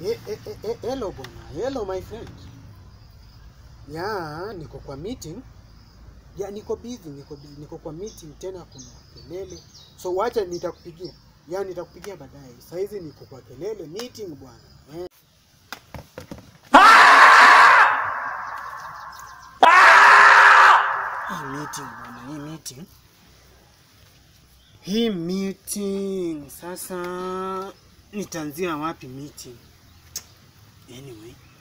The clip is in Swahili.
Eh, eh, eh, eh, hello bwana. Hello my friend. Ya, niko kwa meeting. Ya, niko busy, niko busy, niko kwa meeting tena kuna kelele. So wacha nitakupigia. Ya, nitakupigia baadaye. Saa hizi niko kwa kelele meeting bwana. Eh. Hii meeting bwana, hii meeting. Hii meeting sasa nitaanzia wapi meeting? Anyway,